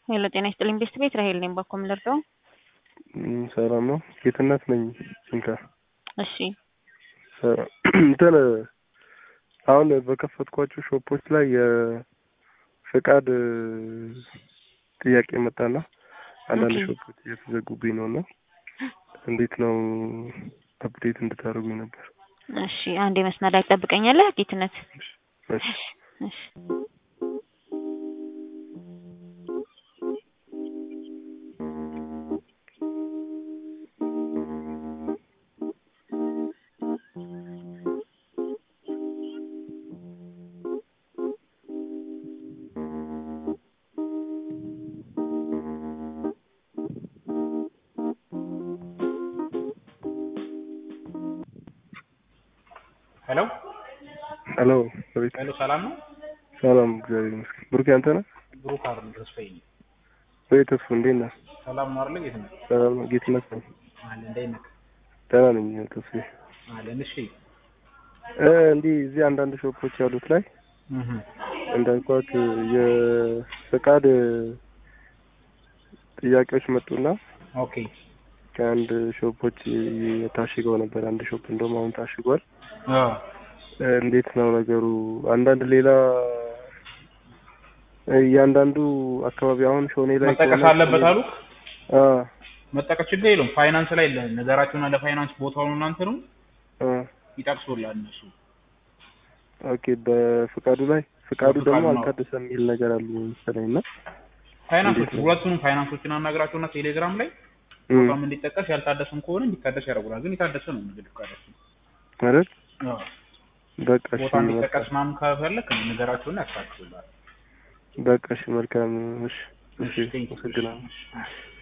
ሄሎ ጤና ይስጥልኝ ቤስት ቤት ራሄል ነኝ። ባኮ ምልርደው እም፣ ሰላም ነው። ጌትነት ነኝ። እንካ እሺ እንትን አሁን በከፈትኳቸው ሾፖች ላይ የፍቃድ ጥያቄ መጣና አንዳንድ ኦኬ። ሾፖች እየተዘጉብኝ ነው እና እንዴት ነው አፕዴት እንድታደርጉኝ ነበር። እሺ አንዴ መስመር ላይ ትጠብቀኛለህ ጌትነት? እሺ እሺ ሄሎ ሄሎ ቤት ሄሎ፣ ሰላም ነው? ሰላም፣ እግዚአብሔር ይመስገን። ብሩክ አንተ ነህ ብሩክ አርል ተስፋዬ ነኝ። ወይ? ተስፉ እንዴት ነህ? ሰላም ነው አይደል? የት ነህ? ሰላም ነው። ጌትነት ነኝ። አለ እንዴት ነህ? ደህና ነኝ ተስፋ። አለን። እሺ እ እንዲህ እዚህ አንዳንድ ሾፖች ያሉት ላይ እህ እንዳልኳት የፍቃድ ጥያቄዎች መጡና ኦኬ ከአንድ ሾፖች ታሽገው ነበር። አንድ ሾፕ እንደውም አሁን ታሽጓል። አ እ እንዴት ነው ነገሩ? አንዳንድ ሌላ እ እያንዳንዱ አካባቢ አሁን ሾኔ ላይ መጠቀስ ከሆነ- አለበት አሉ። አ መጠቀስ ችግር የለውም። ፋይናንስ ላይ ነገራችሁና ለፋይናንስ ቦታውን እናንተ ነው አ ይጠቅሱላል እነሱ። ኦኬ በፍቃዱ ላይ ፍቃዱ በፍቃዱ ደግሞ ነው። አልታደሰም የሚል ነገር አሉ መሰለኝ እና ፋይናንሶች እንዴት ነው? ሁለቱንም ፋይናንሶችን አናግራቸውና ቴሌግራም ላይ እም፣ ቦታም እንዲጠቀስ ያልታደሰም ከሆነ እንዲታደስ ያደርጉናል። ግን የታደሰ ነው እንግዲህ ፍቃዳችን። ማለት አዎ በቃ እሺ ቦታ እንዲጠቀስ መልካም ምናምን ከፈለክ ነገራቸውና ያስተካክሉላል። በቃ እሺ መልካም እሺ እሺ ቴንክ ዩ። አመሰግናለሁ እሺ።